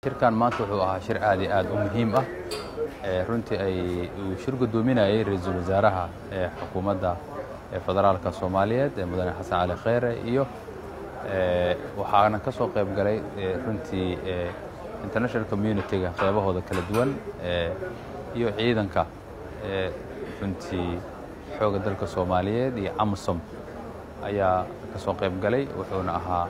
shirkan maanta wuxuu ahaa shir aad iyo aad u muhiim ah runtii ay uu shir guddoominayay ra-iisul wasaaraha ee xukuumadda federaalka soomaaliyeed ee mudane xasan cali kheyre iyo waxaana ka soo qayb galay runtii international community-ga qeybahooda kala duwan iyo ciidanka runtii xoogga dalka soomaaliyeed iyo amisom ayaa ka soo qayb galay wuxuuna ahaa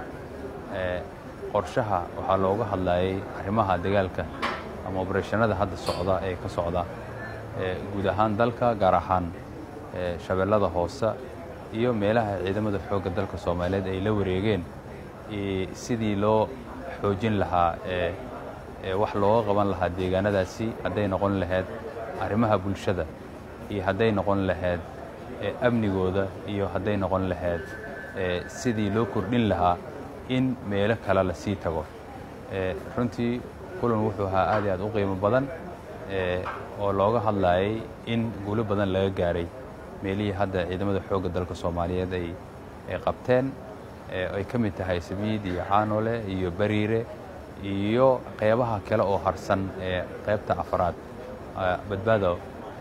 qorshaha waxaa looga hadlayay arrimaha dagaalka ama obarashanada hadda socda ee ka socda guud ahaan dalka gaar ahaan shabeellada hoose iyo meelaha ciidamada xoogga dalka soomaaliyeed ay la wareegeen sidii loo xoojin lahaa wax looga qaban lahaa deegaanadaasi hadday noqon lahayd arrimaha bulshada iyo hadday noqon lahayd amnigooda iyo hadday noqon lahayd sidii loo kordhin lahaa in meelo kale la sii tago runtii kulan wuxuu ahaa aad iyo aad u qiimo badan oo looga hadlayay in guulo badan laga gaaray meelihii hadda ciidamada xoogga dalka soomaaliyeed ay qabteen ay ka mid tahay samiid iyo caanole iyo bariire iyo qeybaha kale oo harsan ee qaybta afraad badbaado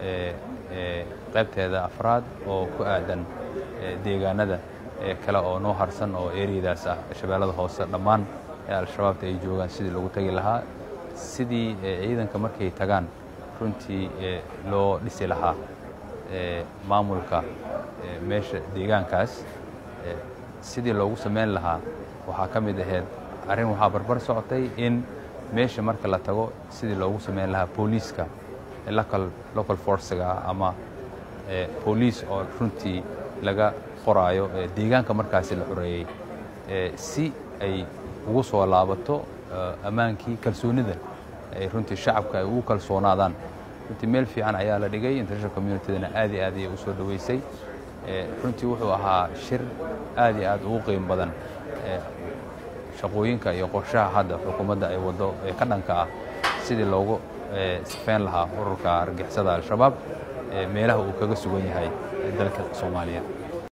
qaybteeda afraad oo ku aadan deegaanada kale oo noo harsan oo eriyadaas ah shabeellada hoose dhammaan ee al-shabaabta ay joogaan sidii lagu tagi lahaa sidii ciidanka markay tagaan runtii loo dhisi lahaa maamulka meesha deegaankaas sidii loogu samayn lahaa waxaa ka mid ahayd arrin waxaa barbar socotay in meesha marka la tago sidii loogu samayn lahaa booliiska local forcega ama booliis oo runtii laga qoraayo deegaanka markaasi la xoreeyey si ay ugu soo laabato ammaankii kalsoonida ay runtii shacabka ay ugu kalsoonaadaan runtii meel fiican ayaa la dhigay international communitydana aad iyo aad ayay u soo dhoweysay runtii wuxuu ahaa shir aad iyo aad ugu qiimo badan shaqooyinka iyo qorshaha hadda xukuumadda ay waddo ee ka dhanka ah sidii loogu sifeyn lahaa ururka argixisada al-shabaab meelaha uu kaga sugan yahay dalka soomaaliya